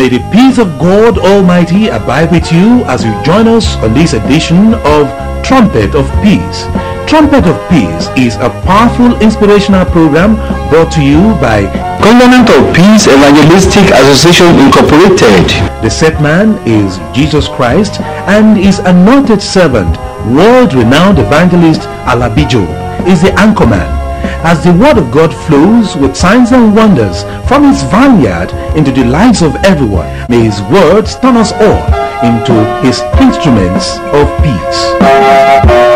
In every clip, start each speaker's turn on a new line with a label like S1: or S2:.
S1: May the peace of God Almighty abide with you as you join us on this edition of Trumpet of Peace. Trumpet of Peace is a powerful inspirational program brought to you by
S2: Covenant of Peace Evangelistic Association Incorporated.
S1: The set man is Jesus Christ and his anointed servant, world-renowned evangelist Alabijo, is the anchorman. As the word of God flows with signs and wonders from his vineyard into the lives of everyone, may his words turn us all into his instruments of peace.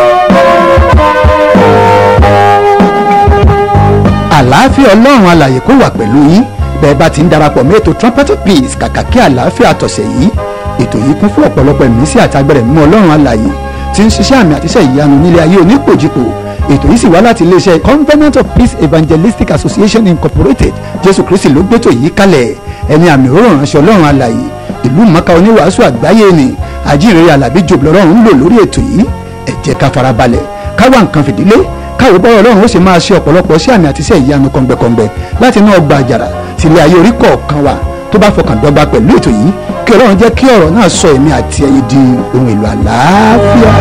S3: àlàáfíà ọlọ́run alàyè kó wà pẹ̀lú yín bẹ́ẹ̀ bá ti ń darapọ̀ mọ́ ètò trumpet of peace kàkà kí àlàáfíà tọ̀sẹ̀ yìí ètò yìí kún fún ọ̀pọ̀lọpọ̀ ìmísí àti agbẹ̀rẹ̀ mímọ́ ọlọ́run alàyè tí ń ṣiṣẹ́ àmì àtiṣẹ́ ìyanu nílé ayé onípòjìpò ètò yìí sì wá láti iléeṣẹ́ covenant of peace evangelistic association incorporated jésù kristi ló gbétò yìí kalẹ̀ ẹni àmì òróró ránṣẹ́ ọlọ́run alàyè ìlú mọ́ká oníwàásù àgbáyé ni àjíǹrere àlàbí jòbù lọ́rùn ń lò lórí ètò yìí ẹ jẹ́ ká farabalẹ̀ ká wá nǹkan fìdílé káwé bọ́rọ̀ ọlọ́run ó sì máa ṣe ọ̀pọ̀lọpọ̀ sí àmì àti iṣẹ́ ìyanu kọ̀ǹgbẹ̀kọ̀ǹgbẹ̀ láti inú ọgbà àjàrà sílé ayé orí kọ̀ọ̀kan wa tó bá fọkàn dọ́gba pẹ̀lú ètò yìí kí ọlọ́run jẹ́ kí ọ̀rọ̀ náà sọ èmi àti ẹ̀yin di ohun èlò àlàáfíà.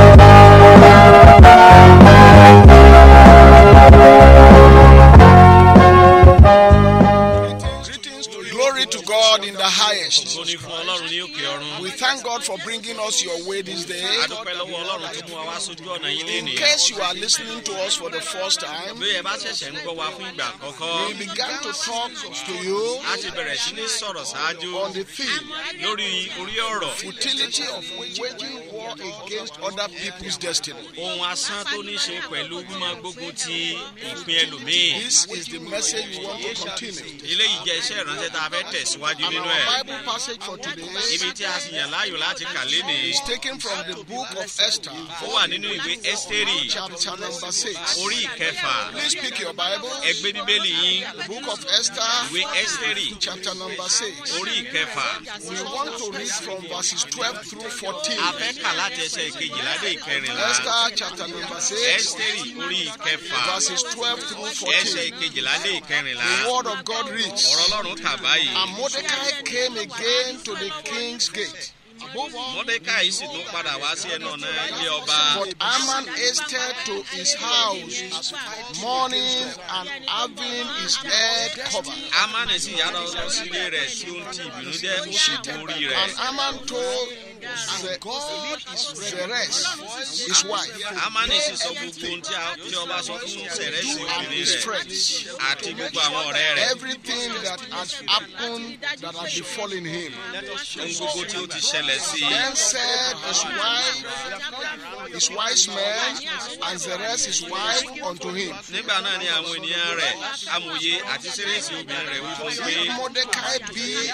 S4: Greetings to glory to God in the highest.
S5: Ògo ni fún Ọlọ́run ní òkè ọ̀run.
S4: We thank God for bringing us your way this day.
S5: A dúpẹ́ lọ́wọ́ Ọlọ́run tó mú wa wá sójú ọ̀nà yín
S4: In
S5: lénìí.
S4: case you are listening to us for the first time,
S5: Bí ẹ bá ṣẹ̀ṣẹ̀ ń gbọ́ wa fún ìgbà
S4: we
S5: àkọ́kọ́,
S4: began to talk to you
S5: a ti bẹ̀rẹ̀ sí ní sọ̀rọ̀ ṣáájú
S4: on the theme
S5: lórí orí ọ̀rọ̀.
S4: futility of waging war against other people's destiny.
S5: Ohun asán tó ní ṣe pẹ̀lú mímọ́ gbógun ti ìpín ẹlòmíì.
S4: This is the message we want to continue.
S5: Eléyìí jẹ́ iṣẹ́ ìránṣẹ́ tá a fẹ́ tẹ̀síwájú
S4: And
S5: nínú
S4: our
S5: ẹ̀.
S4: Bible passage for today
S5: Ibi tí a sì yàn láàyò láti kà lénìí.
S4: is taken from the book of Esther,
S5: Ó wà nínú ìwé Ẹ́sítérì
S4: chapter number 6.
S5: orí ìkẹfà.
S4: Please pick your Bible.
S5: Ẹ gbé bíbélì yín.
S4: The book of Esther,
S5: Ìwé Ẹ́sítérì
S4: chapter number 6.
S5: orí ìkẹfà.
S4: We want to read from verses 12 through 14.
S5: A fẹ́ kà láti ẹsẹ̀ ìkejìlá dé ìkẹrìnlá.
S4: Esther chapter number 6,
S5: Ẹ́sítérì orí ìkẹfà.
S4: verses 12 through
S5: ẹsẹ̀
S4: 14.
S5: ìkejìlá dé ìkẹrìnlá.
S4: The word of God reads
S5: ọ̀rọ̀ ọlọ́run kà báyìí.
S4: And Mordecai came again to the king's gate.
S5: mọ́dékàì sì tún padà wá sí ẹnu ọ̀nà ilé ọba.
S4: But Haman hasted to his house, mourning and having his head covered.
S5: amani sì yára lọ sílé rẹ̀ tí ó ń ti ìbínú jẹ́ ó sì bu orí
S4: And
S5: rẹ̀.
S4: Haman told Ze- Zeresh, his wife,
S5: amani sì sọ gbogbo ohun tí a- tí ọba sọ fún sẹ̀rẹ̀sì
S4: and
S5: obìnrin
S4: his
S5: rẹ̀
S4: friends
S5: àti gbogbo àwọn ọ̀rẹ́ rẹ̀.
S4: everything that had happened that had befallen him.
S5: ohun gbogbo tí ó ti ṣẹlẹ̀ sí i.
S4: Then said his wife, his wise men, and Zeresh his wife unto him,
S5: nígbà náà ni àwọn ènìyàn rẹ̀ amòye àti sẹ́rẹ̀sì obìnrin rẹ̀ wí fún un pé
S4: If Mordecai be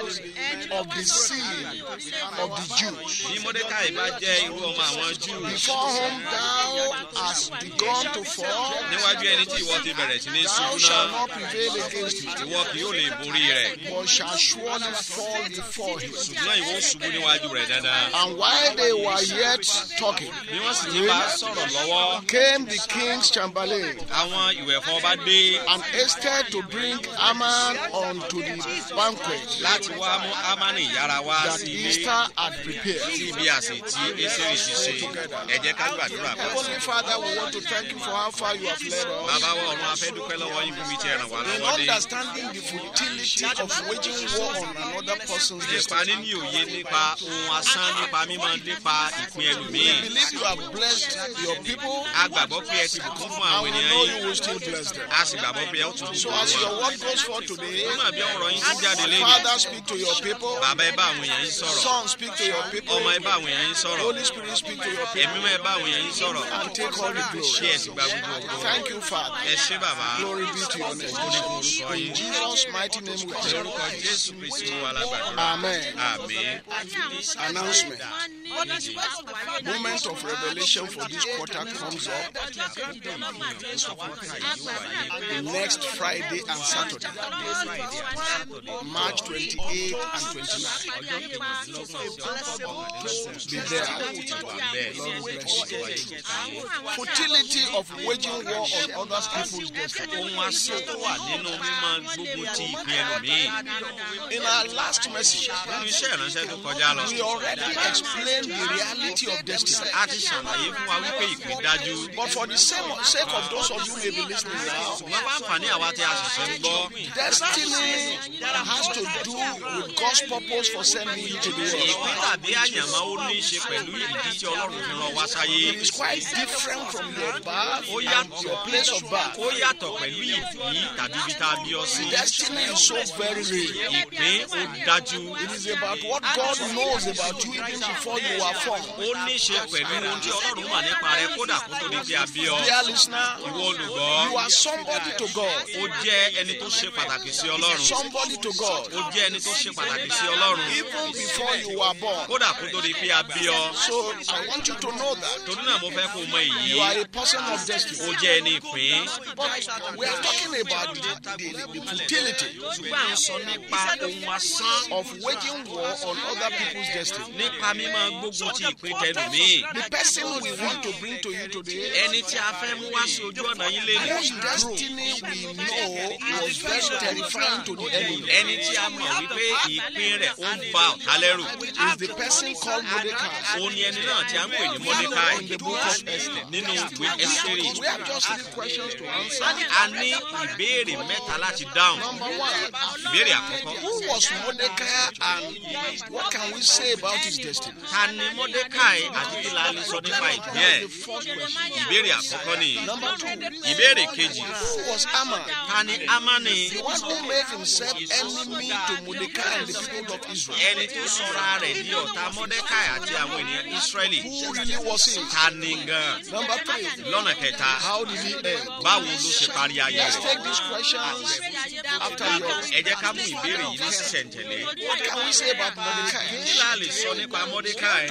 S4: of the seed of the Jews,
S5: bí mọ́dékàì bá jẹ́ irú ọmọ àwọn júù
S4: before whom thou hast begun to fall,
S5: níwájú ẹni tí ìwọ ti bẹ̀rẹ̀ sí ní
S4: thou
S5: ṣubú
S4: shalt
S5: náà
S4: not prevail against him,
S5: ìwọ kì yóò lè borí rẹ̀.
S4: but shall surely fall before him.
S5: ṣùgbọ́n ìwọ ṣubú níwájú rẹ̀ dandan.
S4: And while they were yet talking,
S5: bí wọ́n sì ti bá a sọ̀rọ̀ lọ́wọ́
S4: came the king's chamberlain
S5: àwọn ìwẹ̀fọ́ bá dé
S4: and hasted to bring Haman unto the banquet
S5: láti wá mú amani yára wá
S4: that
S5: sí ilé
S4: Esther had prepared.
S5: tí ibi àsè tí esiri ti ṣe ẹ jẹ́ ká gbàdúrà pọ̀ sí.
S4: Heavenly Father, we want to thank you for how far you have led us.
S5: bàbá wa ọ̀run afẹ́ dúpẹ́ lọ́wọ́ yín fún mi tí ẹ ràn wá
S4: In
S5: lọ́wọ́ dé.
S4: understanding the futility of waging war on another person's
S5: nípa
S4: destiny,
S5: níní òye nípa ohun asán nípa mímọ nípa ìpín
S4: we
S5: ẹlòmíì.
S4: believe you have blessed your people,
S5: a gbàgbọ́ pé ẹ ti bùkún fún
S4: and
S5: àwọn
S4: we
S5: ènìyàn
S4: know
S5: yín
S4: you will still bless them.
S5: a sì gbàgbọ́ pé ẹ ó tún
S4: So
S5: bùkún
S4: as
S5: wọn.
S4: your word goes forth today,
S5: ó mà bí ọ̀rọ̀ yín ti jáde lẹ́yìn.
S4: Father, speak to your people.
S5: bàbá ẹ bá àwọn èèyàn yín sọ̀rọ̀.
S4: Son, speak to your people.
S5: ọmọ ẹ bá àwọn èèyàn yín sọ̀rọ̀.
S4: Holy Spirit, speak to your
S5: ẹ̀mí
S4: people.
S5: mọ́ ẹ bá àwọn èèyàn yín sọ̀rọ̀.
S4: And take all the
S5: ṣé
S4: glory.
S5: ẹ sì gba gbogbo ògo.
S4: Thank you, Father.
S5: ẹ ṣé bàbá.
S4: Glory be to your name.
S5: orúkọ
S4: In
S5: yín.
S4: Jesus' mighty name we pray.
S5: lórúkọ jésù kristi wà lágbàdúrà.
S4: Amen.
S5: àmín.
S4: Announcement. Moment of revelation for this quarter comes up next Friday and Saturday, March 28 and 29. Be there. Lord bless you. Futility of waging war on other people's destiny.
S5: ohun asán tó wà nínú mímọ gbogbo ti ìpín ẹlòmíì
S4: In our last message,
S5: nínú iṣẹ́ ìránṣẹ́ tó kọjá lọ
S4: we already explained the reality of destiny.
S5: a ti ṣàlàyé fún wa wípé ìpín dájú
S4: But for the same sake of those of you who may be listening now,
S5: ṣùgbọ́n bá ń fà ní àwa tí a ṣẹ̀ṣẹ̀ ń gbọ́
S4: destiny has to do with God's purpose for sending you to the world.
S5: ìpín tàbí àyànmọ́ ó ní í ṣe pẹ̀lú ìdí tí ọlọ́run fi rán wá sáyé
S4: It's quite different from your birth
S5: ó
S4: and
S5: yàtọ̀
S4: your place of birth.
S5: ó yàtọ̀ pẹ̀lú ìdí tàbí ibi tá a bí ọ sí
S4: Destiny is so very real.
S5: ìpín ó dájú
S4: It is about what God knows about you even before you were formed.
S5: ó ní í ṣe pẹ̀lú ohun tí ọlọ́run mọ̀ nípa rẹ kódà kó tó di pé a bí ọ
S4: Dear listener,
S5: ìwọ olùgbọ́
S4: you are somebody to God.
S5: ó jẹ́ ẹni tó ṣe pàtàkì sí ọlọ́run
S4: Somebody to God.
S5: ó jẹ́ ẹni tó ṣe pàtàkì sí ọlọ́run
S4: Even before you were born.
S5: kódà kó tó di pé a bí ọ
S4: So I want you to know that
S5: torí náà mo fẹ́ kó o mọ èyí
S4: you are a person of
S5: ó
S4: destiny.
S5: jẹ́ ẹni ìpín
S4: But we are talking about the, the, the futility
S5: ṣùgbọ́n à ń sọ nípa ohun asán
S4: of waging war on other people's destiny.
S5: nípa mímọ gbógun ti ìpín tẹlùmíì
S4: The person we want to bring to you today,
S5: ẹni tí a fẹ́ mú wá sí ojú ọ̀nà yín lé
S4: whose destiny we know was very terrifying to the enemy,
S5: ẹni tí a mọ̀ wípé ìpín rẹ̀ ó ń ba ọ̀tá lẹ́rù
S4: is the person called Mordecai.
S5: ó ní ẹni náà tí a ń pè ní mọ́dékáì
S4: In the book of Esther.
S5: nínú ìwé ẹ́sítérì
S4: We have just three questions to answer.
S5: a ní ìbéèrè mẹ́ta láti dáhùn
S4: Number one,
S5: ìbéèrè àkọ́kọ́
S4: who was Mordecai and what can we say about his destiny?
S5: ta ni mọ́dékáì àti kí la lè sọ nípa ìpín ẹ̀
S4: The first question.
S5: ìbéèrè àkọ́kọ́ ni
S4: Number two,
S5: ìbéèrè kejì
S4: who was Ammon?
S5: ta ni amani
S4: The one who made himself enemy to Mordecai and the people of Israel.
S5: ẹni tó sọra rẹ̀ di ọ̀tá mọ́dékáì àti àwọn ènìyàn ísírẹ́lì
S4: Who really was he?
S5: ta ni gan
S4: Number three,
S5: lọ́nà kẹta
S4: how did he end?
S5: báwo ló ṣe parí ayé
S4: Let's
S5: rẹ̀
S4: take these questions after yours.
S5: ẹ jẹ́ ká mú ìbéèrè yìí ní sísẹ̀ntẹ̀lé
S4: What can we say about
S5: kí
S4: Mordecai?
S5: la lè sọ nípa mọ́dékáì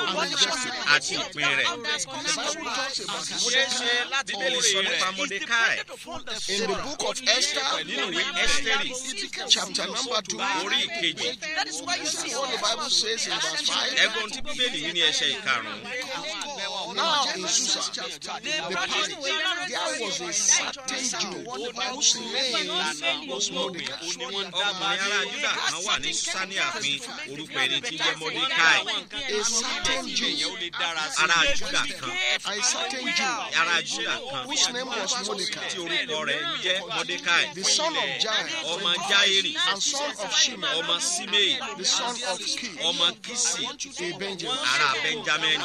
S5: àti ìpín rẹ̀
S4: The Bible talks about
S5: ṣeé ṣe láti bíbélì sọ nípa mọ́dékáì
S4: in the book of Esther,
S5: nínú ìwé ẹ́sítérì
S4: chapter number two.
S5: orí ìkejì
S4: What the Bible says in verse five.
S5: ẹgbọn tí bíbélì yìí ní ẹsẹ̀ ìkarùn-ún
S4: Now in Susa, the palace, there was a certain Jew whose name was Mordecai.
S5: ọkùnrin ará júdà kan wà ní sani àfin orúkọ ẹni tí ń jẹ́ mọ́dékáì
S4: A certain Jew,
S5: ará júdà kan
S4: a certain Jew,
S5: ará júdà kan
S4: whose name was Mordecai,
S5: tí orúkọ rẹ̀ ń jẹ́ mọ́dékáì
S4: the son of Jair,
S5: ọmọ jairi
S4: and son of Shimei,
S5: ọmọ simei
S4: the son of Kish,
S5: ọmọ kisi
S4: a Benjamin.
S5: ará benjamin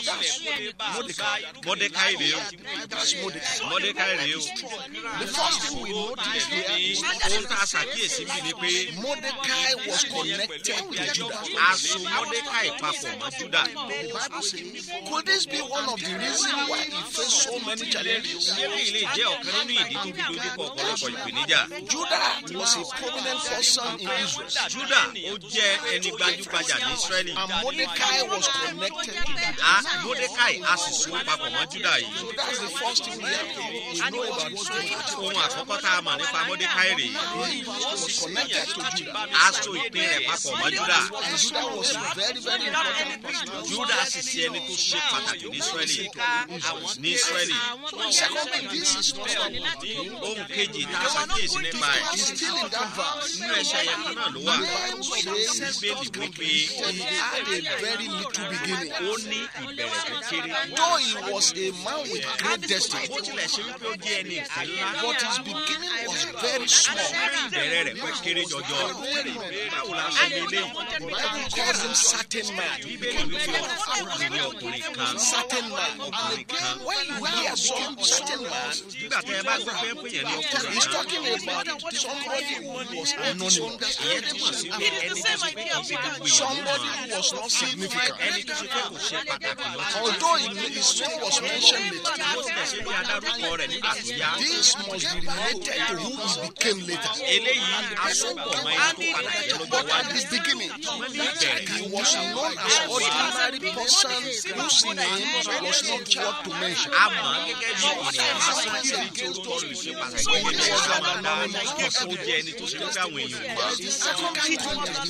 S5: mọ́dékáì rèé o
S4: That's Mordecai.
S5: mọ́dékáì rèé o
S4: The first thing we notice here is
S5: ohun tá a ṣàkíyèsí bí ni pé
S4: Mordecai was connected to Judah.
S5: aṣọ mọ́dékáì papọ̀ mọ́ júdà
S4: Could this be one of the reasons why he faced so many challenges?
S5: eré ilé jẹ́ ọ̀kan nínú ìdí tó fi dojú kọ ọ̀pọ̀lọpọ̀ ìpèníjà
S4: Judah was a prominent person in Israel,
S5: júdà ó jẹ́ ẹni gbajúgbajà ní israẹli
S4: and Mordecai was connected to Judah.
S5: a mọ́dékáì a sì so papọ̀ mọ́ júdà yìí
S4: So that's the first thing we have to we know about Mordecai.
S5: ohun àkọ́kọ́ tá a mọ̀ nípa mọ́dékáì rèé
S4: He was connected to Judah.
S5: aṣọ ìpín rẹ̀ papọ̀ mọ́ júdà
S4: And Judah was a very, very important person.
S5: júdà sì ṣe ẹni tó ṣe pàtàkì ní israẹli ní israẹli
S4: Secondly, this is not all.
S5: ohun kejì tá a ṣàkíyèsí nípa ẹ̀
S4: He's still in that verse.
S5: nínú ẹ̀ṣẹ̀ yẹn kan náà ló wà
S4: The Bible says
S5: bíbélì wípé
S4: he had a very little beginning.
S5: ó ní ìbẹ̀rẹ̀ tó kéré
S4: Though he was a man with great destiny,
S5: bó tilẹ̀ ṣe wípé ó jẹ́ ẹni ìfẹ́ ńlá
S4: but his beginning was very small.
S5: ìbẹ̀rẹ̀ rẹ̀ pẹ́ kéré jọjọ báwo la ṣe lè lé
S4: The Bible calls him certain man.
S5: bíbélì wípé ọkùnrin ọkùnrin kan
S4: Certain man. And again, when you hear some certain man,
S5: nígbà tẹ ẹ bá gbọ́ pé pé yẹn ní ọkùnrin
S4: he's
S5: kan
S4: talking about somebody who was anonymous.
S5: ìyẹn túmọ̀ sí pé ẹni tó ṣe pé kì í ṣe gbogbo èèyàn ló
S4: Somebody
S5: mọ̀
S4: who was not significant.
S5: ẹni tó ṣe pé kò ṣe pàtàkì lọ sí
S4: Although it- his name was mentioned later,
S5: bó tilẹ̀ ṣe bí adarúkọ rẹ̀ nígbà tó yá
S4: this must be related to who he became later.
S5: eléyìí asopọ̀ mọ́ ẹni tó padà jẹ́ lọ́jọ́
S4: But at
S5: wájú
S4: the beginning,
S5: wọ́n ní ìbẹ̀rẹ̀
S4: he was known as ordinary person whose name was not what to mention.
S5: a mọ̀ ọ́ gẹ́gẹ́ bí ènìyàn lásán tí èyí tí orúkọ rẹ̀ ṣe pàtàkì gẹ́gẹ́ bí ọ̀gá máa dá ó jẹ́ ẹni tó ṣe wípé àwọn èèyàn mọ̀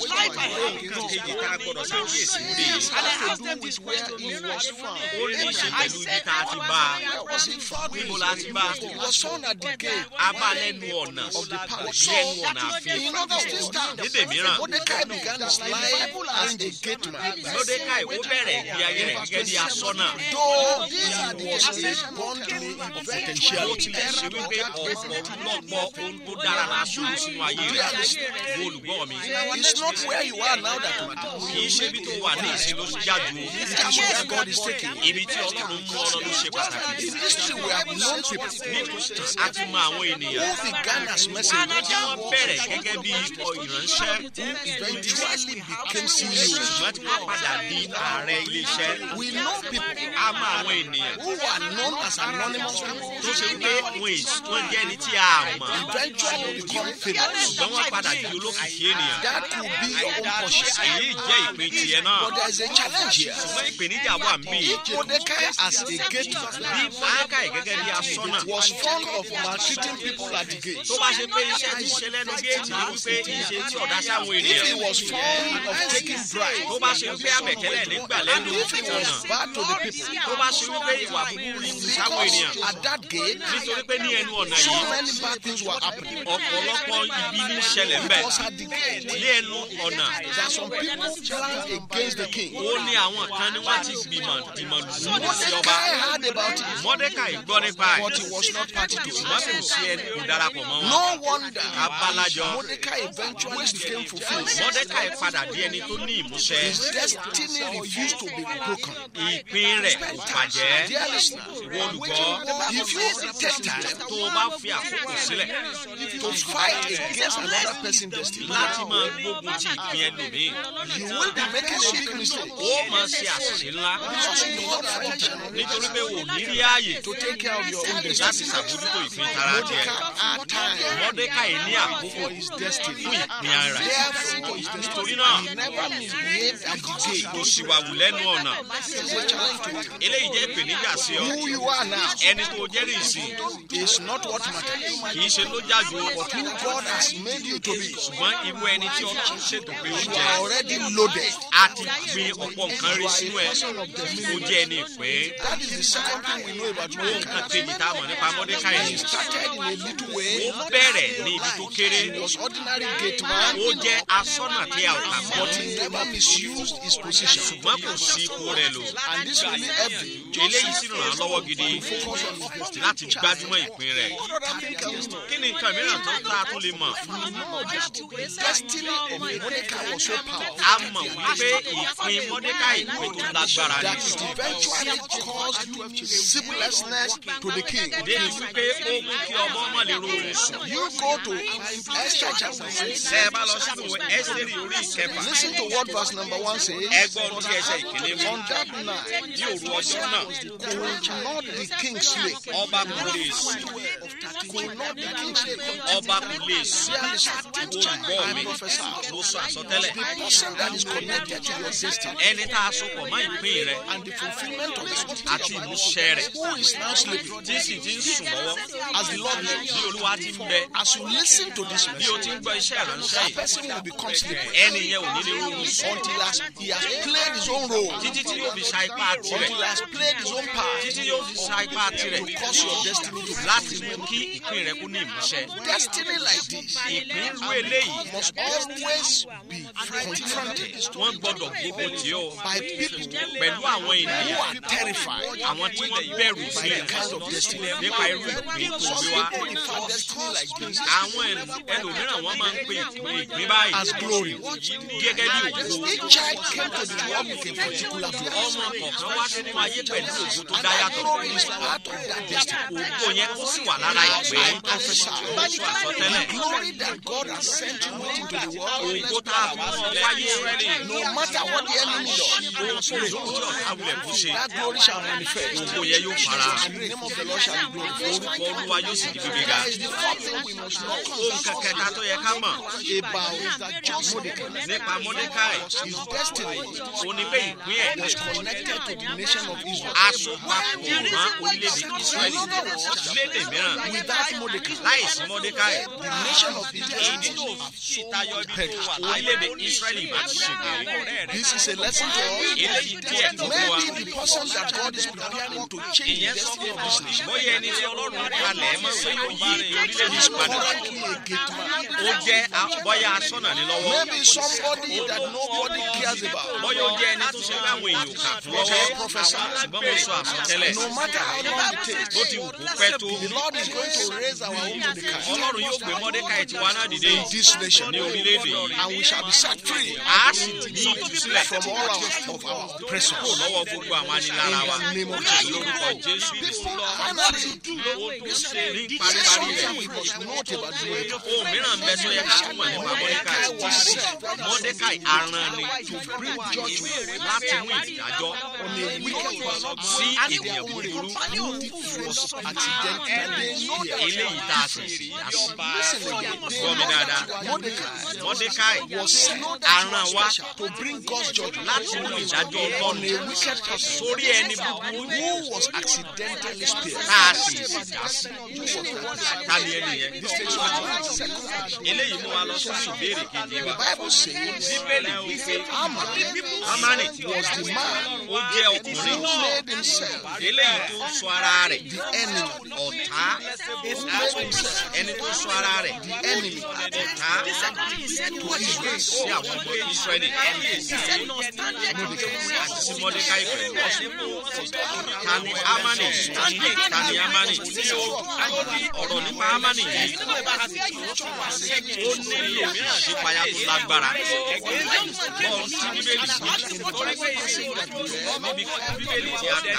S5: nǹkan kejì tá a gbọ́dọ̀ ṣàkíyèsí ń bè
S4: Had to do with where he was found.
S5: ó ní í ṣe pẹ̀lú ibi tá a ti bá a
S4: Where was he found?
S5: níbo la ti bá a
S4: He was found at the gate
S5: a bá lẹ́nu ọ̀nà lẹ́nu ọ̀nà àfihàn
S4: In other words,
S5: nídè mìíràn
S4: Mordecai began his life as a gate man.
S5: lódékàì ó bẹ̀rẹ̀ ìgbé ayé rẹ̀ gẹ́gẹ́ bí asọ́nà
S4: Though he was a godly
S5: ó
S4: potentiality.
S5: tilẹ̀ ṣe wípé ọ̀pọ̀lọpọ̀ ohun tó dára la ṣòro sínú ayé rẹ̀ wo olùgbọ́ mi
S4: It's not where you are now that matters.
S5: kì í ṣe ibi tó wà ní ìsìn ló ti jáde o
S4: It is where God is taking you.
S5: ibi tí ọlọ́run mú ọ̀rọ̀ ló ṣe pàtàkì
S4: In history, we have known people
S5: nínú ìtàn a ti mọ àwọn ènìyàn
S4: who began as messengers
S5: tí wọ́n bẹ̀rẹ̀ gẹ́gẹ́ bí ọ̀ ìránṣẹ́
S4: eventually became CEOs.
S5: ṣùgbọ́n tí wọ́n padà di ààrẹ iléeṣẹ́
S4: We know people
S5: a mọ àwọn ènìyàn
S4: who were known as anonymous people
S5: tó ṣe wípé wọn èsì wọ́n jẹ́ ẹni tí a mọ̀
S4: eventually become famous.
S5: ṣùgbọ́n wọ́n padà di olókìkí ènìyàn
S4: That could be your own portion.
S5: èyí jẹ́ ìpín tiẹ̀ náà
S4: But there is a challenge here.
S5: ṣùgbọ́n ìpèníjà wà ń bì
S4: If Mordecai as a gate man
S5: bí mọ́lákàì gẹ́gẹ́ bí asọ́nà
S4: was fond of maltreating people at the gate,
S5: tó bá ṣe pé iṣẹ́ ti ṣe lẹ́nu géètì ni wípé ìṣe tí ọ̀dá sáwọn
S4: if he
S5: ènìyàn
S4: was fond of taking bribes,
S5: tó bá ṣe wípé àbẹ̀kẹ́lẹ̀ nígbà lẹ́nu
S4: if he was
S5: ọ̀nà
S4: bad to the people,
S5: tó bá ṣe wípé ìwà búburú ní sáwọn ènìyàn
S4: because at that gate,
S5: nítorí pé ní ẹnu ọ̀nà
S4: so
S5: yìí
S4: many bad things were happening.
S5: ọ̀pọ̀lọpọ̀ ibi ní ṣẹlẹ̀ ńbẹ̀
S4: Because at the gate,
S5: ní ẹnu ọ̀nà
S4: there are some people planned against the king.
S5: ó ní àwọn kan ní wọ́n ti gbìmọ̀ dìmọ̀ lù ú sí ọba
S4: Mordecai heard about it,
S5: mọ́dékàì gbọ́ nípa ẹ̀
S4: but he was not party to
S5: ṣùgbọ́n kò
S4: it.
S5: sí ẹni kò darapọ̀ mọ́ wọn
S4: No wonder
S5: abalajọ
S4: Mordecai eventually became fulfilled.
S5: mọ́dékàì padà di ẹni tó ní ìmúṣẹ
S4: His destiny refused to be broken.
S5: ìpín rẹ̀ kò bàjẹ́
S4: Dear listener,
S5: ìwọ olùgbọ́
S4: if you take time
S5: tó o bá fi àkókò sílẹ̀
S4: to fight against another person's destiny,
S5: láti máa gbógun ti ìpín ẹlòmíì
S4: you will be making a big mistake.
S5: ó máa ṣe àṣìṣe ńlá
S4: Because you will not find time
S5: nítorí pé o ní rí ààyè
S4: to take care of your own
S5: láti
S4: destiny.
S5: ṣàbójútó ìpín tara tiẹ̀
S4: Mordecai had time
S5: mọ́dékàì ní àkókò
S4: for his destiny.
S5: fún ìpín ara rẹ̀
S4: Therefore,
S5: nítorí náà
S4: he never misbehaved at the gate.
S5: kò sì wà wù lẹ́nu ọ̀nà
S4: It's a challenge to you.
S5: eléyìí jẹ́ ìpèníjà sí ọ
S4: Who you are now
S5: ẹni tó jẹ́rìí sí
S4: is not what matters,
S5: kì í ṣe ló jájú
S4: but who God has made you to be.
S5: ṣùgbọ́n irú ẹni tí ọlọ́run ṣètò pé ó
S4: You
S5: jẹ́
S4: are already loaded.
S5: a ti gbin ọ̀pọ̀ nǹkan rí sínú ẹ̀ ó jẹ́ ẹni ìpín
S4: That is the second thing we know about
S5: ohun kan
S4: Mordecai.
S5: kejì tá a mọ̀ nípa mọ́dékàì
S4: He started in a little way.
S5: ó bẹ̀rẹ̀ ní ibi tó kéré
S4: He was ordinary gate man,
S5: ó jẹ́ asọ́nà tí a ò kà mọ́
S4: but he never misused his position.
S5: ṣùgbọ́n kò sí ipò rẹ̀ lò
S4: And this really helped him.
S5: eléyìí sì ràn án lọ́wọ́ gidi láti gbájúmọ́ ìpín rẹ̀ kí ni nǹkan mìíràn tó tá a tún lè mọ̀
S4: Destiny of Mordecai was so powerful
S5: a mọ̀ wípé ìpín mọ́dékàì pé tó lágbára
S4: that
S5: ni
S4: it eventually caused sleeplessness to the king.
S5: débi wípé ó mú kí ọmọ ọmọ lè ro oorun sùn.
S4: You go to Esther chapter 6.
S5: tẹ́ ẹ bá lọ sínú ẹ́sítẹ́rì orí ìkẹfà
S4: Listen to what verse number 1 says.
S5: ẹgbọ́n tí ẹsẹ̀ ìkíní wí
S4: On that night,
S5: ní òru ọjọ́ náà
S4: could not the king sleep?
S5: ọba kò lè sùn
S4: Could not the king sleep?
S5: ọba kò lè sùn
S4: There is a teacher
S5: gbọ́
S4: I
S5: mi
S4: prophesy.
S5: mo sọ àsọtẹ́lẹ̀
S4: The person that is connected to your destiny
S5: ẹni tá a sopọ̀ mọ́ ìpín rẹ̀
S4: and the fulfillment of it
S5: àti ìmúṣẹ rẹ̀
S4: who is now sleeping
S5: tí sì ti ń sùn lọ́wọ́
S4: as the Lord
S5: bí
S4: lives.
S5: olúwa ti ń bẹ
S4: As you listen to this
S5: bí o
S4: message,
S5: ti ń gbọ́ iṣẹ́ ìránṣẹ́
S4: that
S5: yìí
S4: person will become sleeping
S5: ẹni yẹn ò ní lè rọrùn sùn
S4: until as he has played his own role,
S5: títí tí yóò fi sa ipá tirẹ̀
S4: until he has played his own part
S5: títí yóò fi sa ipá tirẹ̀
S4: to cause your destiny to
S5: láti mú kí ìpín rẹ̀ kú ní ìmúṣẹ
S4: Destiny like this
S5: ìpín irú eléyìí
S4: must always be confronted
S5: wọ́n gbọ́dọ̀ gbógun tì ó
S4: by people
S5: pẹ̀lú àwọn
S4: who
S5: ènìyàn
S4: are terrified
S5: àwọn tí wọ́n bẹ̀rù
S4: by
S5: sílẹ̀
S4: the kind of destiny.
S5: nípa irú ìpín tó
S4: Some
S5: gbé wá.
S4: people refer destiny like this
S5: àwọn ẹl- ẹlòmíràn wọ́n máa ń pe ìpín ìpín báyìí
S4: as glory.
S5: gẹ́gẹ́ bí ògo
S4: Each child came to the world with a particular glory.
S5: ọmọ kọ̀ọ̀kan wá sínú ayé pẹ̀lú ògo tó dá
S4: And that
S5: yàtọ̀
S4: is part of that destiny.
S5: ògo yẹn ó sì wà lára ìpè
S4: I prophesy.
S5: ó sọ àsọtẹ́lẹ̀
S4: The glory that God has sent you with into the world,
S5: ògo tá a fún ọ wáyé Ísírẹ́lì
S4: no matter what the enemy does,
S5: ohun tí ọ̀tá wulẹ̀ kó ṣe
S4: that glory shall manifest.
S5: ògo yẹn yóò fara
S4: And the name of the Lord shall be glorified.
S5: orúkọ olúwa yóò sì di gbígbéga
S4: That is the fourth thing we must know
S5: ohun kẹkẹta tó yẹ ká mọ̀
S4: about just Mordecai.
S5: nípa Mọ́dékáì
S4: His destiny
S5: ó ní pé ìpín ẹ̀
S4: was connected to the nation of Israel.
S5: asopapọ̀ mọ́ orílẹ̀-èdè Ísírẹ́lì lédè mìíràn
S4: Without Mordecai,
S5: láìsí Mọ́dékáì
S4: the nation of Israel
S5: ìdí tó fi tayọ ibi tó wà orílẹ̀-èdè Ísírẹ́lì ìbá ti ṣègbè
S4: This is a lesson to us.
S5: eléyìí díẹ̀ tó fún wa
S4: Maybe the person that God is preparing to change the
S5: ìyẹn sọ
S4: destiny
S5: fún
S4: of
S5: ọ
S4: this nation
S5: bóyá ẹni tí Ọlọ́run kalẹ̀ mọ́ pé yóò yí orílẹ̀-èdè
S4: is
S5: padà
S4: currently a gate man.
S5: ó jẹ́ a- bóyá aṣọ́nà ní lọ́wọ́
S4: Maybe somebody that nobody cares about.
S5: bóyá ó jẹ́ ẹni tó ṣe pé àwọn èèyàn kà fún lọ́wọ́ ṣùgbọ́n mo sọ àsọtẹ́lẹ̀
S4: No matter how long it takes,
S5: bó ti wù kó pẹ́ tó
S4: the Lord is going to raise our own Mordecai
S5: Ọlọ́run yóò gbé Mọ́dékáì tiwa náà dìde
S4: in this nation,
S5: ní orílẹ̀-èdè yìí
S4: and we shall be set free
S5: a sì ní ìtúsílẹ̀
S4: from all of, of our
S5: kúrò
S4: oppressors.
S5: lọ́wọ́ gbogbo àwọn anilára wa
S4: In the name of Jesus.
S5: lórúkọ Jésù Kristi
S4: Finally,
S5: ó tó ṣe ní
S4: there is
S5: paríparí
S4: something
S5: rẹ̀
S4: we must note about Mordecai.
S5: ohun mìíràn ń bẹ tó yẹ ká túmọ̀ nípa Mọ́dékáì Mọ́dékáì aran ni láti mú ìdájọ́ sí ènìyàn búburú eléyìí tá a sì sì yá sí gbọ́ mi dáadáa Mọ́dékáì aran wa
S4: to bring God's judgment
S5: láti mú ìdájọ́
S4: on a
S5: Ọlọ́run
S4: wicked person
S5: sórí ẹni búburú
S4: who was accidentally spared.
S5: tá a sì sì dá sí ta ni ẹni yẹn eléyìí mú wa lọ sínú ìbéèrè kejì wa
S4: Bible says
S5: bíbélì wípé
S4: Haman
S5: Hámánì
S4: was the man
S5: ó jẹ́ ọkùnrin
S4: who made himself
S5: eléyìí tó sọ ara rẹ̀
S4: the enemy,
S5: ọ̀tá ẹni tó sọ ara rẹ̀
S4: enemy
S5: ọ̀tá tó Israel sí àwọn ọmọ Ísírẹ́lì àti sí Mọ́dékáì pẹ̀lú ta ni Hámánì ta ni Hámánì ọ̀rọ̀ nípa Hámánì yìí ó nílò ìṣípayá tó lágbára bọ́ọ̀ tí bíbélì níbi bíbélì tí a kà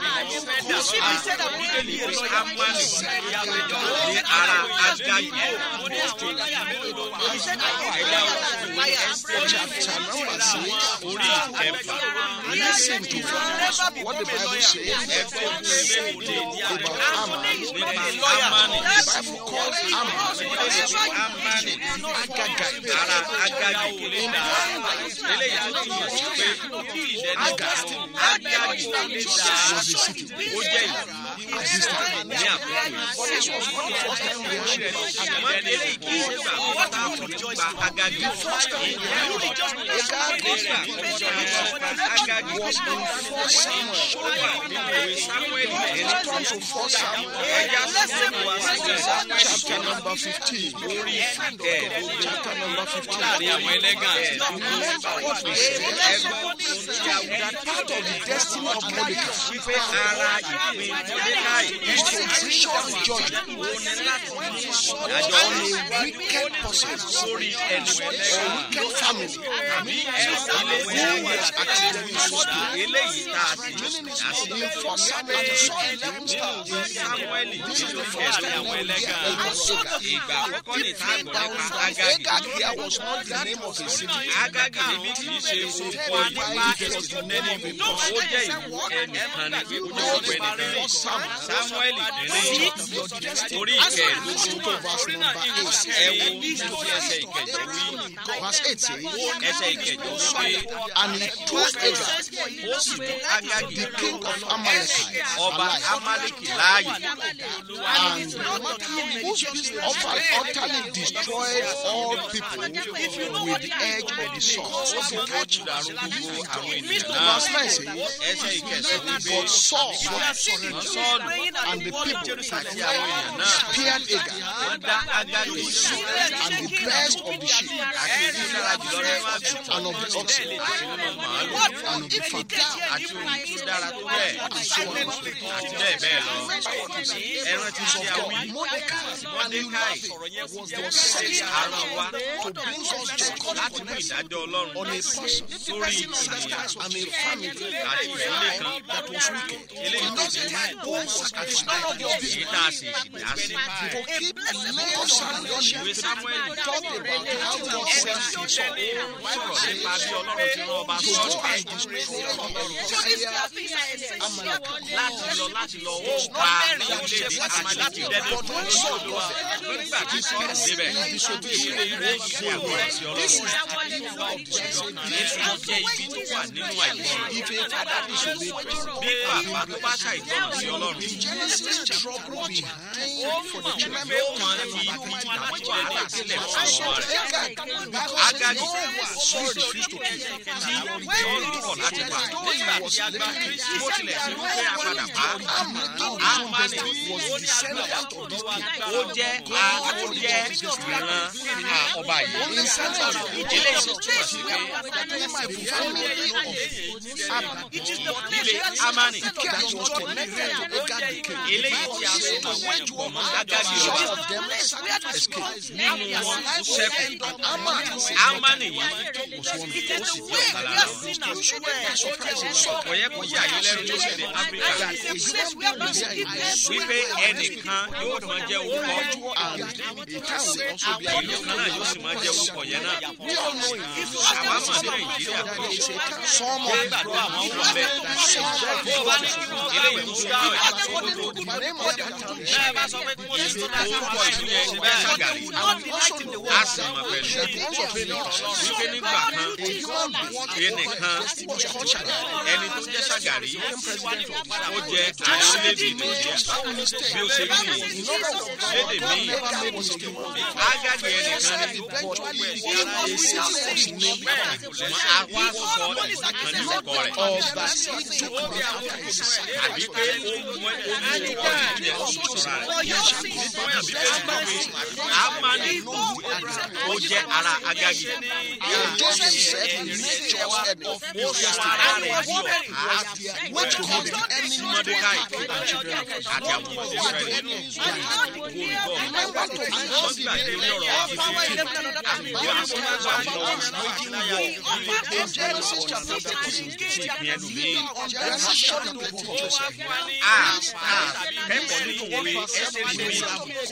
S5: bíbélì pé Hámánì ní ara Ágágì
S4: chapter number six.
S5: orí ìkẹfà
S4: Listen to what the Bible says
S5: ẹgbẹ́ bíbélì
S4: about Haman.
S5: nípa Hámánì
S4: The Bible calls Haman
S5: Hámánì
S4: Agagite.
S5: ara Ágágì eléyìí tó túmọ̀ sí pé Ágágì
S4: was a city.
S5: ó jẹ́ ìlú ní àkókò yìí. Àmọ́ eléyìí kì í ṣe gbà wọ́n tá a kò ní gba Ágágì. Nígbà Ágágì
S4: Was in First Samuel.
S5: ó wà nínú ìwé Sámúẹ́lì ẹni
S4: Turn to First Samuel.
S5: ẹja sínú wa sílẹ̀
S4: Chapter number fifteen.
S5: orí ẹ̀ẹ́dógún
S4: Chapter number fifteen.
S5: láàrin àwọn ẹlẹ́gàn.
S4: Remember what we said. That part of the destiny of Mordecai
S5: Wípé ara ìpín Mọ́dékáì
S4: is to bring God's judgment
S5: ó ní láti ní
S4: on
S5: ìdájọ́
S4: a wicked person,
S5: sórí ẹnu
S4: a
S5: ẹlẹ́gàn.
S4: wicked family.
S5: tàbí ilé
S4: Who was accidentally spared.
S5: eléyìí tá a ti dá sí.
S4: In First Samuel, you saw it.
S5: nínú Sámúẹ́lì tí ó kẹ̀dùn àwọn ẹlẹ́gàn. Ìgbà àkọ́kọ́ ní ìta àgbọ̀ nípa Ágágì.
S4: Agag here was not the name of a city.
S5: Ágágì níbi kì í ṣe orúkọ ìlú ẹni ó jẹ́ ìlú ẹnìkan ní pé ó jẹ́ orúkọ ẹnìkan. Sámúẹ́lì kìíní orí ìkẹẹ̀dógún ẹ wo nínú bí ẹsẹ̀ ìkẹjọ wí.
S4: Verse 8 says,
S5: Ẹsẹ̀ ìkẹjọ wí pé
S4: And he took Agag,
S5: ó sì mú Ágágì
S4: the king of Amalekite,
S5: ọba
S4: alive,
S5: Amálẹ́kì láàyè.
S4: and utterly, utterly destroyed all people with the edge of the sword.
S5: Ó sì kájú dàrú gbogbo àwọn ènìyàn náà.
S4: Verse 9 says,
S5: Ẹsẹ̀ ìkẹsàn wí pé
S4: But Saul
S5: wọ́n sọ́ọ̀lù
S4: and the people
S5: àti àwọn èèyàn náà
S4: spared Hagar
S5: wọ́n dá ágágì
S4: and the best of the sheep
S5: àti ìdílára jùlọ nínú àgùntàn
S4: and of the
S5: bẹ́ẹ̀
S4: oxen
S5: lè tẹ̀sí nínú màálù
S4: and of the father
S5: àti ohun tó dára tó bẹ́ẹ̀ àti bẹ́ẹ̀ bẹ́ẹ̀ lọ ẹran ti ṣe àwọn
S4: Mordecai and
S5: mọ́dékáì
S4: Ulafi was the sixth
S5: àrùn wa
S4: to bring us judgment
S5: láti mú ìdájọ́ ọlọ́run
S4: on a person
S5: sórí ènìyàn
S4: and a family
S5: àti ìdílé kan
S4: that was wicked.
S5: eléyìí tó ti ní
S4: Who was none of your
S5: èyí
S4: business.
S5: tá a sì dá sí.
S4: To keep Book of Samuel
S5: ìwé samuel
S4: talked about how God sent his son
S5: sọ̀rọ̀ nípa bí ọlọ́run ti rán ọba
S4: to go
S5: sọ́ọ̀tù
S4: and destroy
S5: láti lọ láti lọ ó pa orílẹ̀-èdè amaleki dẹ́nu fún olúwa nígbà tí sọ́ọ̀rọ̀ débẹ̀ ìṣe ìwé ṣe àgbọ̀rọ̀ sí ọlọ́run èso jẹ́ ibi tó wà nínú àìgbọràn bí bàbá tó bá ṣàìgbọràn sí ọlọ́run
S4: Genesis trouble behind for the children.
S5: pé ó máa ń fi ibi tàbí wàhálà sílẹ̀ fún ọmọ rẹ̀ Agagi
S4: Saul refused to kill.
S5: tí sọ́ọ̀rọ̀ kọ̀ láti pa nígbà tí a gbà bó tilẹ̀ sí wípé a padà pa Amani
S4: was descendant of this people.
S5: ó jẹ́ a ó jẹ́ ìran a ọba yìí eléyìí tó túmọ̀ sí pé líle Amani
S4: That was connected to Agag the king.
S5: eléyìí tí a sọ mọ́ wọ́n pọ̀ mọ́ Agagi
S4: Some
S5: ọba
S4: of them escaped.
S5: nínú wọn sẹ́kù Amani yìí ó sì jẹ́ ọ̀kan lára wọn kò yẹ kó yà yín lẹ́nu lórílẹ̀ Áfíríkà wípé ẹnìkan yóò máa jẹ́ orúkọ ìlú kan náà yóò sì máa jẹ́ orúkọ yẹn náà àwa mọ̀ ní Nàìjíríà
S4: Some
S5: wọ́n
S4: of
S5: gbàdúrà àwọn ọmọ bẹ́ẹ̀ eléyìí tó dá ẹ̀
S4: the name of that town is
S5: bẹ́ẹ̀ bá sọ pé kí wọ́n ti orúkọ ìlú yẹn ṣe bẹ́ẹ̀ ṣàgàrí a sì mọ̀ pẹ̀lú wípé nígbà kan ẹnìkan ẹni tó jẹ́ ṣàgàrí ó jẹ́ ààrẹ orílẹ̀-èdè Nàìjíríà bí ó ṣe rí nìyí lédè míì Agagi ẹnìkan ní àwa sọ ìkan ní orúkọ rẹ̀ àbí pé ó mú orúkọ ìdílé ọ̀ṣun sọ̀rọ̀ rẹ̀ nítorí àbí pé ó pé Amani ó jẹ́ ara Agagi
S4: Joseph said he made Joseph an
S5: ó
S4: officer
S5: sọ ara rẹ̀ di ọ̀tá
S4: which caused the enemy
S5: Mọ́dékáì àti àwọn ọmọ Ísírẹ́lì
S4: Remember to
S5: wọ́n gbàgbé ní ọ̀rọ̀ fífi àgbègbè asọ́nàgbà lọ́wọ́
S4: in Genesis chapter 13.
S5: ti ìpín ẹlòmíì.
S4: Genesis chapter 13, Joseph.
S5: a a kẹ́kọ̀ọ́ nínú òwe ẹsẹ̀ rí mi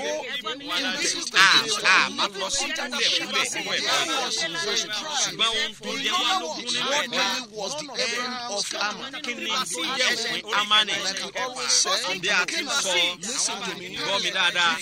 S5: a a máa lọ sí kúlẹ̀kúlẹ̀ nínú ẹ̀kọ́ ṣùgbọ́n ohun tó jẹ́ wọn lógún nínú
S4: What
S5: ẹ̀kọ́
S4: really was the end of Ammon?
S5: kí ni tí jẹ́ òpin Amani bí a ti sọ gbọ́ mi dáadáa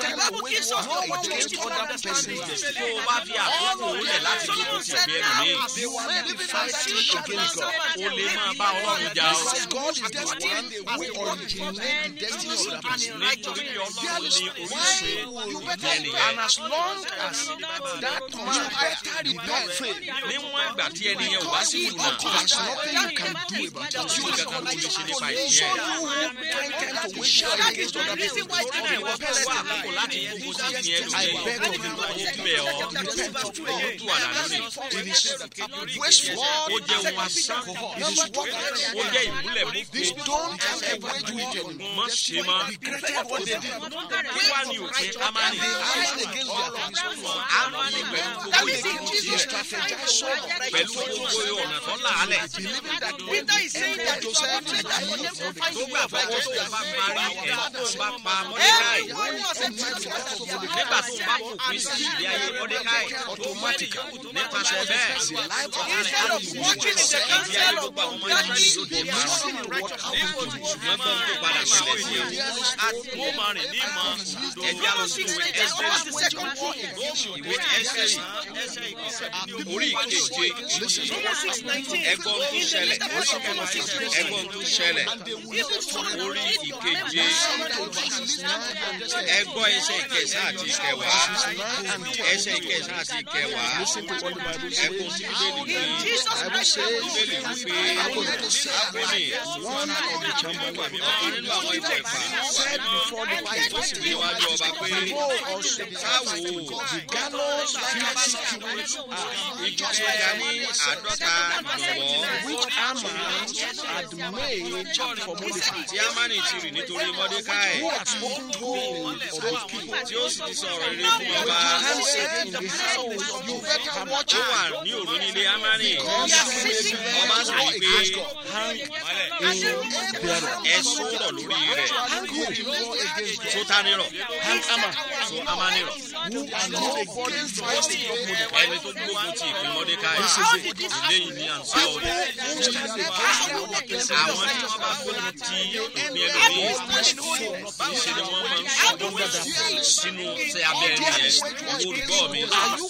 S5: tó o bá fi àkókò rẹ̀ láti lókun ti ìgbé ẹlòmíì
S4: You will be fighting against God.
S5: o lè máa bá Ọlọ́run jà o.
S4: God is the one who originated the destiny of that person.
S5: nítorí pé Ọlọ́run ní oríṣi ẹnìyẹn.
S4: And as long as that man did not fail,
S5: níwọ̀n ìgbà tí ẹnìyẹn ò bá sí ìlànà
S4: there's nothing you can do about it.
S5: tí nǹkan kan ló lè ṣe nípa
S4: So
S5: ìyẹn.
S4: you pretend to wish God against other people.
S5: torí náà ìwọ fẹ́ wá àkókò láti gbogbo sí ìpín ẹnu
S4: I
S5: yẹn
S4: beg of you,
S5: ó bẹ̀ ọ́ ó tú àdá lónìí.
S4: it is wasteful.
S5: ó jẹ́ ohun asán
S4: It is worthless.
S5: ó jẹ́ ìmúlẹ̀ mú pé
S4: Don't ever do it anymore.
S5: mọ́ ṣe mọ́
S4: Regretted what they did.
S5: kí wá ní òpin Amani
S4: Lied against their promise.
S5: Amani pẹ̀lú gbogbo ìdíje
S4: They strategized so much.
S5: pẹ̀lú gbogbo ọ̀nà tó làálẹ̀
S4: Believing that when they ended Joseph to die,
S5: tó gbà fọ́ tó tó bá parí ẹ̀ tó bá pa Mọ́dékáì nígbà tó bá fòpin sí ìdí ayé Mọ́dékáì nípasẹ̀ bẹ́ẹ̀ ìdí ayé gbogbo àwọn ọmọ ìlú yóò di márùn ṣùgbọ́n tó ń tó padà sílẹ̀ sí ẹ̀ ó máa rìn ní ìmọ̀ ẹ̀jẹ̀ alọ́sí ìwé ẹ́sẹ̀rì ìwé ẹ́sẹ̀rì orí ìkeje ẹgbọ́n tó ṣẹlẹ̀ ẹgbọ́n tó ṣẹlẹ̀ orí ìkeje keje ẹ gbọ́ ẹsẹ̀ ìkẹsàn àti ìkẹwàá ẹsẹ̀ ìkẹsàn àti ìkẹwàá ẹ kó sí bíbélì pé bíbélì wípé abúlé ọkàn nínú àwọn ìjẹ̀fà ó sì ní iwájú ọba pé káwo igi tí ó ga ní àádọ́ta gbọ̀ngbọ̀ tí amani ti rì nítorí mọ́dékáì tí ó sì ti sọ̀rọ̀ rere fún ọba ó wà ní òru nílé amani ọba sì rí pé ẹ sọ̀rọ̀ lórí rẹ̀ tó tani rọ̀ tó amani rọ̀ ẹni tó gbógun ti ìpín mọ́dékáì ilé yìí ní àǹsá òde àwọn tí wọ́n bá gbógun ti ìpín ẹlòmíì níṣẹ́ ni wọ́n máa ń sọ sínú ṣe abẹ́ ẹni yẹn olùgbọ́ mi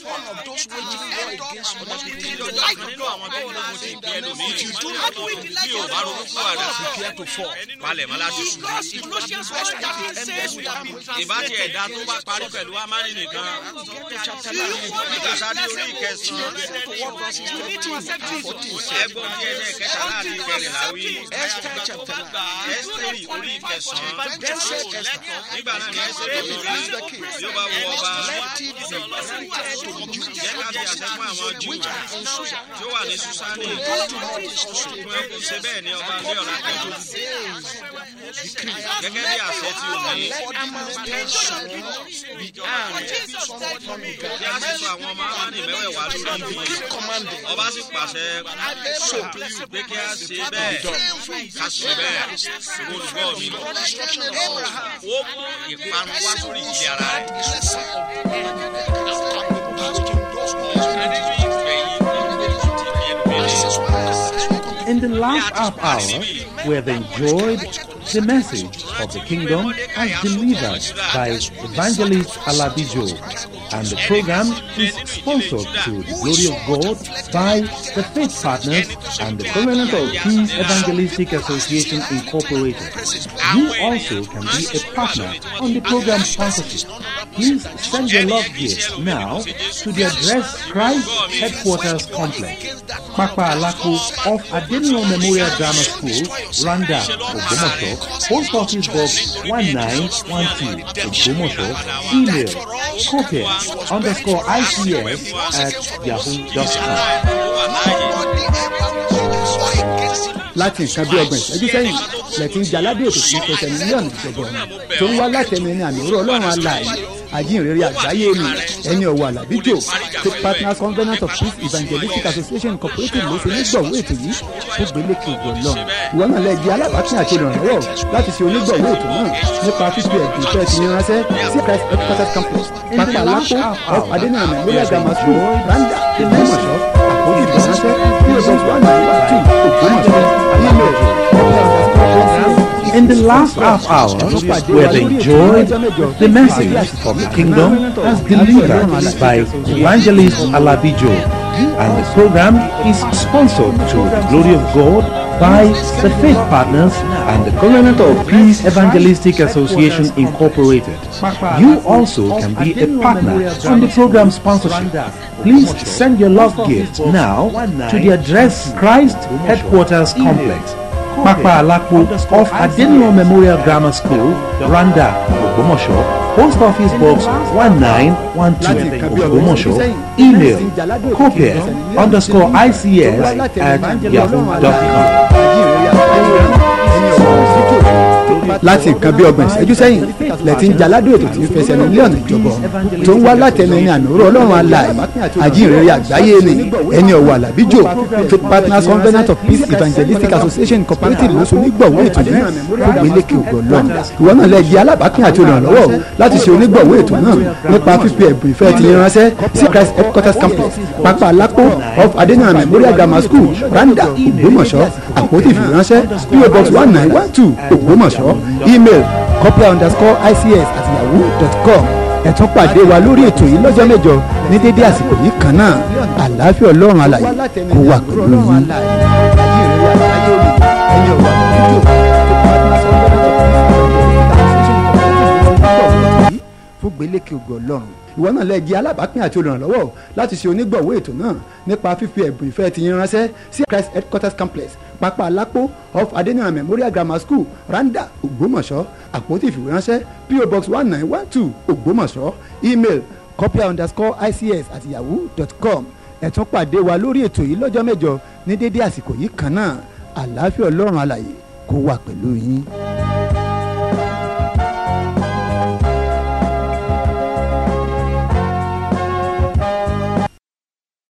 S5: nínú àwọn tó gbógun ti ìpín ẹlòmíì bí o bá ronú fún àdá palẹ̀ mọ́ láti sùn ìbátí ẹ̀dá tó bá parí pẹ̀lú amánì nìkan ìgbàsádé orí ìkẹsàn-án ẹgbọ́n tí ẹsẹ̀ kẹta láti kẹrìnlá wí ẹsẹ̀rì orí ìkẹsàn-án nígbà náà ni ẹsẹ̀ tó lórí yóò bá wọ ọba jẹ́ ká fi àṣẹ fún àwọn jù tí ó wà ní susani fún ẹkú ṣe bẹ́ẹ̀ ni ọba ní ọ̀la pẹ̀lú gẹ́gẹ́ bí àṣẹ tí o ní bí a ṣe sọ àwọn ọmọ amani mẹ́wẹ̀ẹ̀wá lórí ibi ọba sì pàṣẹ pé kí a ṣe bẹ́ẹ̀ ká ṣe bẹ́ẹ̀ olùgbọ́ mi ó mú ìparun wá sórí ìdílé ara rẹ̀.
S1: In the last half hour, we have enjoyed the message of the kingdom as delivered by evangelist Alabijo, and the program is sponsored to the glory of God by the Faith Partners and the Covenant of Peace Evangelistic Association Incorporated. You also can be a partner on the program sponsorship. Please send your love gift now to the address Christ Headquarters Complex, Papa Alako off Adenio Memorial Grammar School, Randa, Ogbomoso, Post Office Box 1912, Ogbomoso, email copy underscore ICS at yahoo.com.
S3: láti nǹkan bí ọgbọ̀n ìṣẹ́jú sẹ́yìn lẹ́tí ń jaládé ètò tí ń pẹ̀sẹ̀ mílíọ̀nù ìjọba tó ń wá látẹnu ẹni àmì òró ọlọ́run alààyè àjíǹrere àgbáyé ni ẹni ọ̀wọ̀ àlàbíjò tó partners covenant of peace evangelistic association incorporated ló ṣe onígbọ̀wọ́ ètò yìí tó gbélé kí ògbọ̀ lọ ìwọ náà lẹ di alábàápín àti olùrànlọ́wọ́ láti ṣe onígbọ̀wọ́ ètò náà nípa fífi ẹ̀bùn ìfẹ́ ti ní ránṣẹ́ sí christ headquarters campus pápá alápò of adéníyàn memorial grammar school randa ìgbìmọ̀ṣọ́ àkójù ìránṣẹ́ bí o bọ̀ wà ní wàtí ògbómọ̀ṣọ́ email
S1: In the last half hour, we have enjoyed the message of the kingdom as delivered by Evangelist Alabijo, and the program is sponsored to the glory of God by the Faith Partners and the Covenant of Peace Evangelistic Association Incorporated. You also can be a partner on the program sponsorship. Please send your love gift now to the address Christ Headquarters Complex. Papa Alakpo off Adenio Memorial Grammar School, Randa, Ogbomoso, Post Office Box 1912, Ogbomoso, email copy underscore ICS at yahoo.com.
S3: láti nǹkan bí ọgbọ̀n ìṣẹ́jú sẹ́yìn lẹ́tí ń jaládùn ètò tí ń fẹsẹ̀ mílíọ̀nù ìjọba tó ń wá látẹnu ẹni àmì òró ọlọ́run alààyè àjíǹrere àgbáyé ni ẹni ọ̀wọ̀ àlàbíjò faith partners covenant of peace evangelistic association incorporated ló so onígbọ̀wọ́ ètò yìí tó gbélé kí ògbọ̀ lọ ìwọ náà lẹ di alábàápín àti olùrànlọ́wọ́ láti ṣe onígbọ̀wọ́ ètò náà nípa fífi ẹ̀bùn ìfẹ́ ti ránṣẹ́ sí christ headquarters complex pápá alápò of adeniran memorial grammar school randa ògbómọ̀ṣọ́ àpótí ìfìránṣẹ́ po box one nine one two ògbómọ̀ṣọ́ email copia underscore ics at yahoo dot com ẹ tún pàdé wa lórí ètò yìí lọ́jọ́ mẹ́jọ ní dédé àsìkò yìí kan náà àlàáfíà ọlọ́run alàyè kó wà pẹ̀lú yín. lékè ògo ọlọ́run ìwọ náà lẹ́ẹ̀jẹ́ alábàápín àti olùrànlọ́wọ́ láti ṣe onígbọ̀wọ́ ètò náà nípa fífi ẹ̀bùn ìfẹ́ ti yín ránṣẹ́ sí Christ headquarters complex pápá alápò of adeniran memorial grammar school randa ògbómọ̀ṣọ́ àpótí ìfìwéránṣẹ́ po box one nine one two ògbómọ̀ṣọ́ email copia underscore ics at yahoo dot com ẹ tún pàdé wa lórí ètò yìí lọ́jọ́ mẹ́jọ ní dédé àsìkò yìí kan náà àlàáfíà ọlọ́run alàyè kó wà pẹ̀lú yín.